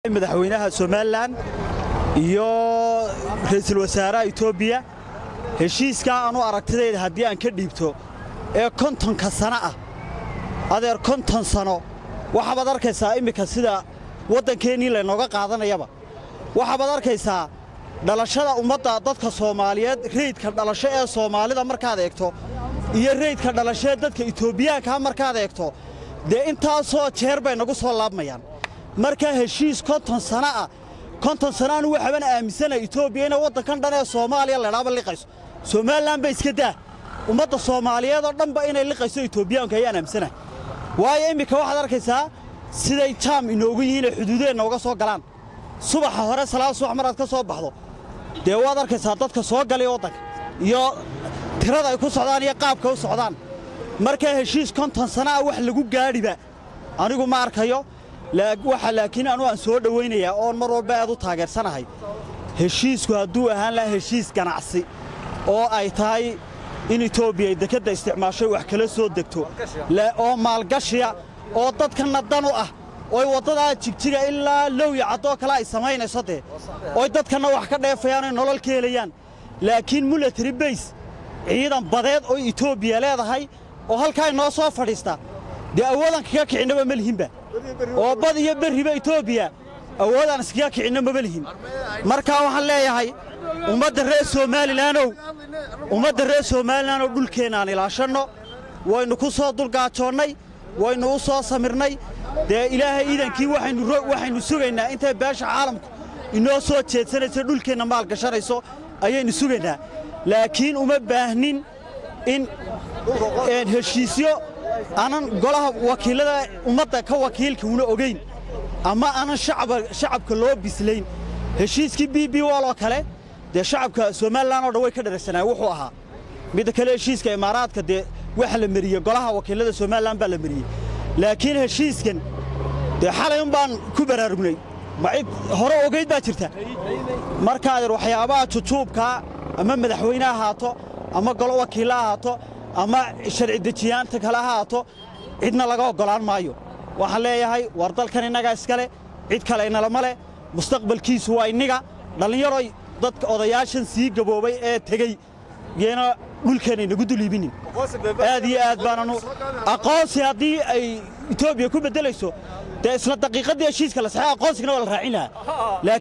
madaxweynaha somalilan iyo ra'iisul wasaaraha etoobiya heshiiskaa anu aragtidayda haddii aan ka dhiibto ee kontonka sano ah adeer konton sano waxaabaad arkaysaa immika sida waddankeennii laynooga qaadanayaba waxaabaad arkaysaa dhalashada ummadda dadka soomaaliyeed reydka dhalasho ee soomaalida markaad eegto iyo reydka dhalasho ee dadka etoobiyaankaa markaad eegto dee intaasoo jeer bay nagu soo laabmayaan markaa heshiis konton sana ah konton sanaanu waxaabana aaminsanaha etoobiya inay waddankan dhan ee soomaaliya laydhaaba liqayso somalilan ba iska daa ummadda soomaaliyeed oo dhanba inay liqayso etoobiyaanku ayaan aaminsanahay waayo immika waxaad arkaysaa siday jaam inoogu yihiin ee xuduudeenna uga soo galaan subaxa hore salaad subax maraad ka soo baxdo dee waad arkaysaa dadka soo galay waddanka iyo tirada ay ku socdaan iyo qaabka u socdaan markaa heshiis konton sana ah wax lagu gaadhiba anigu ma arkayo waxa laakiin anu aan soo dhowaynayaa oon mar walba aad u taageersanahay heshiisku hadduu ahaan lahaa heshiis ganacsi oo ay tahay in etoobiya ay dekedda isticmaashay wax kala soo degto oo maalgashiya oo dadkanna dan u ah oy waddadaa jigjiga ilaa lowya caddoo kale ay samaynayso dee oy dadkanna wax ka dheefayaan oy nolol ka helayaan laakiin milatary bays ciidan badeed oy etoobiya leedahay oo halkaa inoo soo fadhiista dee awoodaan kaga kicinaba ma lihinba oo bad iyo berriba etoobiya awoodaan iskaga kicinno maba lihin markaa waxaan leeyahay ummadda reer somalilaanow ummadda reer somalilan oo dhulkeennaan ilaashanno waynu ku soo dulgaajoonnay waynu u soo samirnay dee ilaahay iidankii waxaynu sugaynaa intay beesha caalamku inoo soo jeedsanayso dhulkeenna maal gashanayso ayaynu sugaynaa laakiin uma baahnin in heshiisyo aanan golaha wakiillada ummadda ka wakiilka una ogayn ama aanan shacabka loo bislayn heshiiskii b b wol oo kale dee shacabka somalilan oo dhan way ka dharagsanaayen wuxuu ahaa midda kale heshiiska imaaraadka dee waxa la meriyey golaha wakiillada somalilan baa la meriyey laakiin heshiiskan dee xalay un baan ku baraarugnay ma cid hore ogayd baa jirta markaadeer waxyaabaha jujuubkaa ama madaxweyne ahaato ama golo wakiilla ahaato ama sharci dejiyaanta kale ahaato cidna laga oggolaan maayo waxaan leeyahay war dalkan innagaa iskale cid kale inalama leh mustaqbalkiisu waa inniga dhallinyaroy dadka odayaashan sii gaboobay ee tegey yeena dhulkeenna inagu duliibinin aad iyo aad baananu aqoonsi haddii ay etoobiya ku beddelayso dee isla daqiiqaddii heshiiska la saxey aqoonsigana waa la raacin lahaa